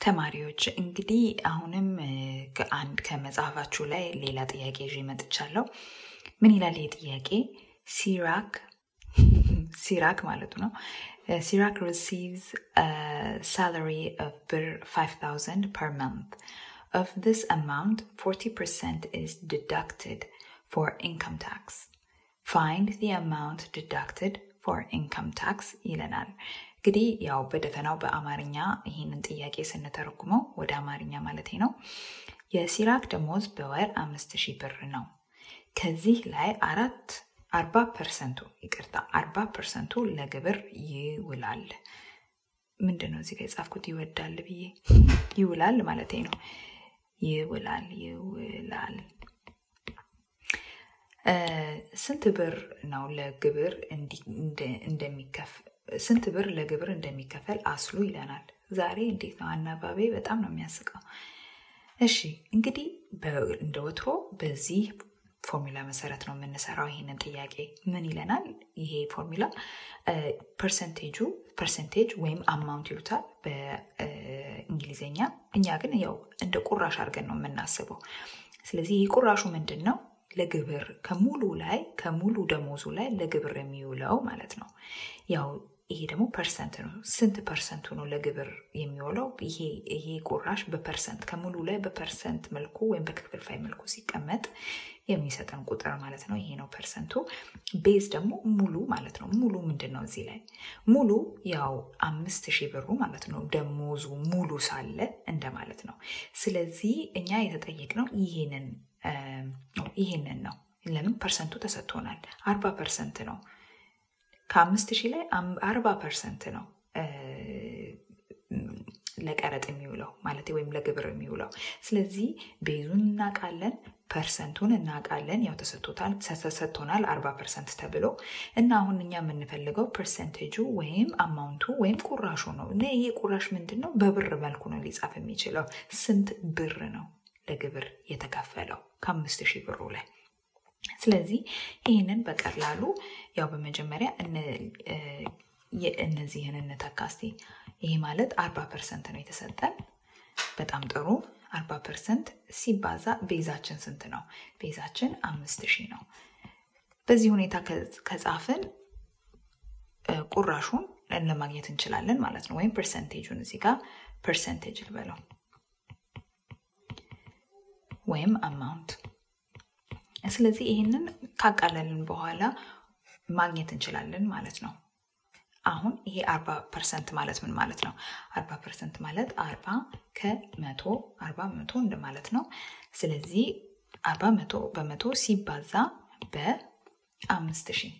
ተማሪዎች እንግዲህ አሁንም ከአንድ ከመጽሐፋችሁ ላይ ሌላ ጥያቄ ይዤ መጥቻለሁ። ምን ይላል ይህ ጥያቄ? ሲራክ ሲራክ ማለቱ ነው። ሲራክ receives a salary of ብር 5000 per month. Of this amount, 40% is deducted for income tax. Find the amount deducted for income tax ይለናል። እንግዲህ ያው በደፈናው በአማርኛ ይህንን ጥያቄ ስንተረጉመው ወደ አማርኛ ማለት ነው። የሲራክ ደሞዝ በወር አምስት ሺህ ብር ነው። ከዚህ ላይ አራት አርባ ፐርሰንቱ ይቅርታ አርባ ፐርሰንቱ ለግብር ይውላል። ምንድን ነው እዚህ ጋ የጻፍኩት ይወዳል ብዬ ይውላል ማለት ነው። ይውላል ይውላል ስንት ብር ነው ለግብር እንደሚከፍ ስንት ብር ለግብር እንደሚከፈል አስሉ ይለናል። ዛሬ እንዴት ነው አናባቤ በጣም ነው የሚያስቀው። እሺ እንግዲህ እንደ ወትሮ በዚህ ፎርሙላ መሰረት ነው የምንሰራው ይህንን ጥያቄ ምን ይለናል? ይሄ ፎርሙላ ፐርሰንቴጁ ፐርሰንቴጅ ወይም አማውንት ይሉታል በእንግሊዝኛ። እኛ ግን ያው እንደ ቁራሽ አድርገን ነው የምናስበው። ስለዚህ ይህ ቁራሹ ምንድን ነው? ለግብር ከሙሉ ላይ ከሙሉ ደሞዙ ላይ ለግብር የሚውለው ማለት ነው። ያው ይሄ ደግሞ ፐርሰንት ነው። ስንት ፐርሰንቱ ነው ለግብር የሚውለው? ይሄ ይሄ ቁራሽ በፐርሰንት ከሙሉ ላይ በፐርሰንት መልኩ ወይም በክፍልፋይ መልኩ ሲቀመጥ የሚሰጠን ቁጥር ማለት ነው። ይሄ ነው ፐርሰንቱ። ቤዝ ደግሞ ሙሉ ማለት ነው። ሙሉ ምንድን ነው እዚህ ላይ ሙሉ ያው አምስት ሺህ ብሩ ማለት ነው። ደሞዙ ሙሉ ሳለ እንደማለት ነው። ስለዚህ እኛ የተጠየቅነው ይሄንን ይሄንን ነው። ለምን ፐርሰንቱ ተሰጥቶናል። አርባ ፐርሰንት ነው። ከአምስት ሺህ ላይ አርባ ፐርሰንት ነው ለቀረጥ የሚውለው ማለት ወይም ለግብር የሚውለው። ስለዚህ ቤዙን እናውቃለን፣ ፐርሰንቱን እናውቃለን። ያው ተሰጥቶታል ተሰጥቶናል አርባ ፐርሰንት ተብሎ እና አሁን እኛ የምንፈልገው ፐርሰንቴጁ ወይም አማውንቱ ወይም ቁራሹ ነው እና ይሄ ቁራሽ ምንድን ነው? በብር መልኩ ነው ሊጻፍ የሚችለው። ስንት ብር ነው ለግብር የተከፈለው ከአምስት ሺህ ብሩ ላይ። ስለዚህ ይህንን በቀላሉ ያው በመጀመሪያ እነዚህን እንተካ እስቲ። ይሄ ማለት አርባ ፐርሰንት ነው የተሰጠን። በጣም ጥሩ አርባ ፐርሰንት ሲባዛ ቤዛችን ስንት ነው? ቤዛችን አምስት ሺህ ነው። በዚህ ሁኔታ ከጻፍን ቁራሹን ለማግኘት እንችላለን ማለት ነው። ወይም ፐርሰንቴጁን እዚህ ጋር ፐርሰንቴጅ ልበለው ወይም አማውንት። ስለዚህ ይህንን ካቃለልን በኋላ ማግኘት እንችላለን ማለት ነው። አሁን ይሄ አርባ ፐርሰንት ማለት ምን ማለት ነው? አርባ ፐርሰንት ማለት አርባ ከመቶ አርባ በመቶ እንደማለት ነው። ስለዚህ አርባ መቶ በመቶ ሲባዛ በአምስት ሺህ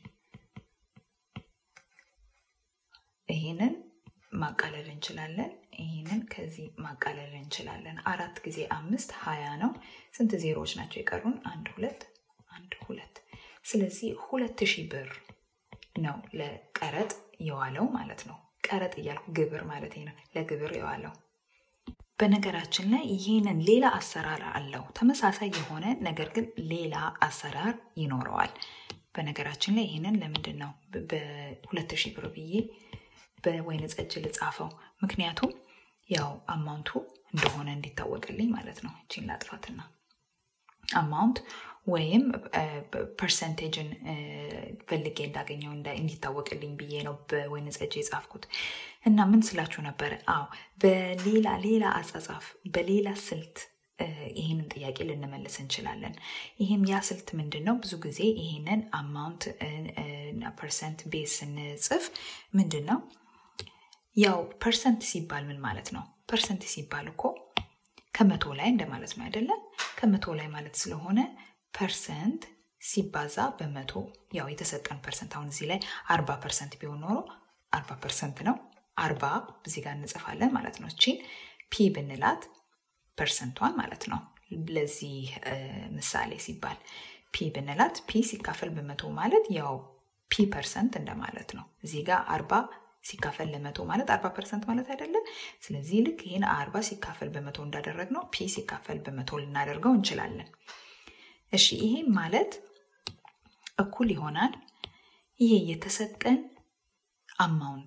ይህንን ማቃለል እንችላለን። ይህንን ከዚህ ማቃለል እንችላለን። አራት ጊዜ አምስት ሀያ ነው። ስንት ዜሮዎች ናቸው የቀሩን? አንድ ሁለት አንድ ሁለት። ስለዚህ ሁለት ሺህ ብር ነው ለቀረጥ የዋለው ማለት ነው። ቀረጥ እያልኩ ግብር ማለት ነው። ለግብር የዋለው በነገራችን ላይ ይህንን ሌላ አሰራር አለው። ተመሳሳይ የሆነ ነገር ግን ሌላ አሰራር ይኖረዋል። በነገራችን ላይ ይህንን ለምንድን ነው በሁለት ሺህ ብር ብዬ በወይን ጠጅ ልጻፈው? ምክንያቱም ያው አማውንቱ እንደሆነ እንዲታወቅልኝ ማለት ነው። እቺን ላጥፋትና አማውንት ወይም ፐርሰንቴጅን ፈልጌ እንዳገኘው እንዲታወቅልኝ ብዬ ነው በወይን ጠጅ የጻፍኩት። እና ምን ስላችሁ ነበረ? አዎ በሌላ ሌላ አጻጻፍ በሌላ ስልት ይህንን ጥያቄ ልንመልስ እንችላለን። ይህም ያ ስልት ምንድን ነው? ብዙ ጊዜ ይህንን አማውንት ፐርሰንት ቤዝ ስንጽፍ ምንድን ነው ያው ፐርሰንት ሲባል ምን ማለት ነው? ፐርሰንት ሲባል እኮ ከመቶ ላይ እንደማለት ነው አይደለም? ከመቶ ላይ ማለት ስለሆነ ፐርሰንት ሲባዛ በመቶ ያው የተሰጠን ፐርሰንት አሁን እዚህ ላይ አርባ ፐርሰንት ቢሆን ኖሮ አርባ ፐርሰንት ነው። አርባ እዚህ ጋር እንጽፋለን ማለት ነው። እቺን ፒ ብንላት ፐርሰንቷን ማለት ነው። ለዚህ ምሳሌ ሲባል ፒ ብንላት ፒ ሲካፈል በመቶ ማለት ያው ፒ ፐርሰንት እንደማለት ነው። እዚህ ጋር አርባ ሲካፈል ለመቶ ማለት አርባ ፐርሰንት ማለት አይደለም። ስለዚህ ልክ ይህን አርባ ሲካፈል በመቶ እንዳደረግ ነው ፒ ሲካፈል በመቶ ልናደርገው እንችላለን። እሺ ይሄም ማለት እኩል ይሆናል ይሄ የተሰጠን አማውንት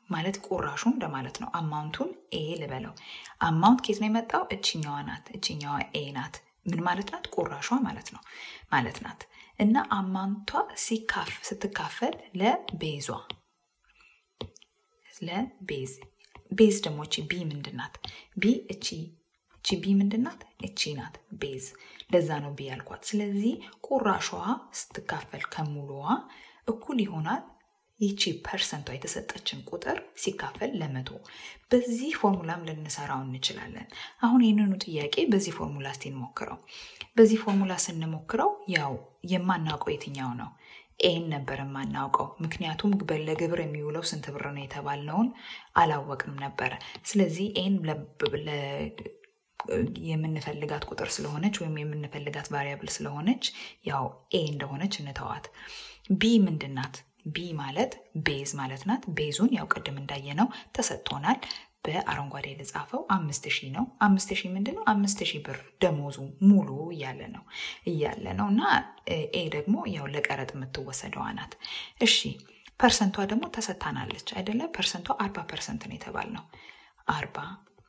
ማለት ቁራሹ እንደማለት ነው። አማውንቱን ኤ ልበለው። አማውንት ኬት ነው የመጣው? እችኛዋ ናት። እችኛዋ ኤ ናት። ምን ማለት ናት? ቁራሿ ማለት ነው ማለት ናት። እና አማውንቷ ሲካፍ ስትካፈል ለቤዟ ለቤዝ ቤዝ ደግሞ እቺ ቢ ምንድን ናት? ቢ እቺ እቺ ቢ ምንድን ናት? እቺ ናት ቤዝ። ለዛ ነው ቢ ያልኳት። ስለዚህ ቁራሿ ስትካፈል ከሙሉዋ እኩል ይሆናል ይቺ ፐርሰንቷ የተሰጠችን ቁጥር ሲካፈል ለመቶ። በዚህ ፎርሙላም ልንሰራው እንችላለን። አሁን ይህንኑ ጥያቄ በዚህ ፎርሙላ እስቲ እንሞክረው። በዚህ ፎርሙላ ስንሞክረው ያው የማናውቀው የትኛው ነው? ኤን ነበር የማናውቀው። ምክንያቱም ለግብር የሚውለው ስንት ብር ነው የተባልነውን አላወቅንም ነበረ። ስለዚህ ኤን የምንፈልጋት ቁጥር ስለሆነች ወይም የምንፈልጋት ቫሪያብል ስለሆነች ያው ኤ እንደሆነች እንተዋት። ቢ ምንድን ናት? ቢ ማለት ቤዝ ማለት ናት። ቤዙን ያው ቅድም እንዳየነው ተሰጥቶናል። በአረንጓዴ የተጻፈው አምስት ሺህ ነው። አምስት ሺህ ምንድን ነው? አምስት ሺህ ብር ደሞዙ ሙሉ እያለ ነው እያለ ነው እና ኤ ደግሞ ያው ለቀረጥ የምትወሰደዋ ናት። እሺ ፐርሰንቷ ደግሞ ተሰጥታናለች አይደለ? ፐርሰንቷ አርባ ፐርሰንት ነው የተባልነው አርባ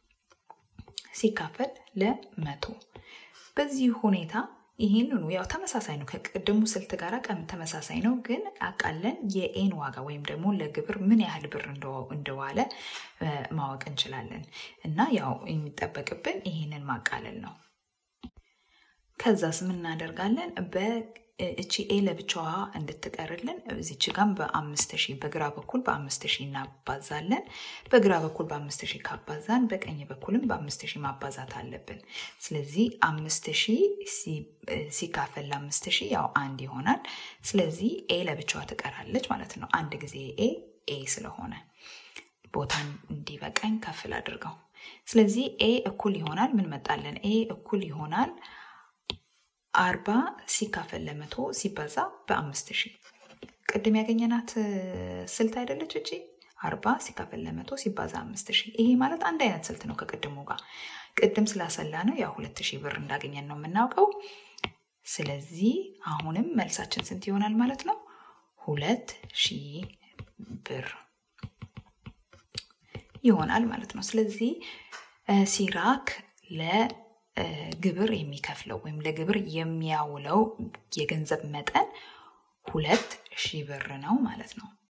ሲካፈል ለመቶ በዚህ ሁኔታ ይህንኑ ያው ተመሳሳይ ነው ከቅድሙ ስልት ጋር ቀም ተመሳሳይ ነው፣ ግን አቃለን የኤን ዋጋ ወይም ደግሞ ለግብር ምን ያህል ብር እንደዋለ ማወቅ እንችላለን። እና ያው የሚጠበቅብን ይህንን ማቃለል ነው። ከዛስ ምን እናደርጋለን? በእቺ ኤ ለብቻዋ እንድትቀርልን እዚች ጋም በአምስት ሺህ በግራ በኩል በአምስት ሺህ እናባዛለን። በግራ በኩል በአምስት ሺህ ካባዛን በቀኝ በኩልም በአምስት ሺህ ማባዛት አለብን። ስለዚህ አምስት ሺህ ሲካፈል ለአምስት ሺህ ያው አንድ ይሆናል። ስለዚህ ኤ ለብቻዋ ትቀራለች ማለት ነው። አንድ ጊዜ ኤ ኤ ስለሆነ ቦታን እንዲበቃኝ ከፍል አድርገው። ስለዚህ ኤ እኩል ይሆናል ምን መጣለን? ኤ እኩል ይሆናል አርባ ሲካፈል ለመቶ ሲባዛ በአምስት ሺህ ቅድም ያገኘናት ስልት አይደለች እቺ አርባ ሲካፈል ለመቶ ሲባዛ አምስት ሺህ ይሄ ማለት አንድ አይነት ስልት ነው ከቅድሙ ጋር ቅድም ስላሰላ ነው ያው ሁለት ሺህ ብር እንዳገኘን ነው የምናውቀው ስለዚህ አሁንም መልሳችን ስንት ይሆናል ማለት ነው ሁለት ሺህ ብር ይሆናል ማለት ነው ስለዚህ ሲራክ ለ ግብር የሚከፍለው ወይም ለግብር የሚያውለው የገንዘብ መጠን ሁለት ሺህ ብር ነው ማለት ነው።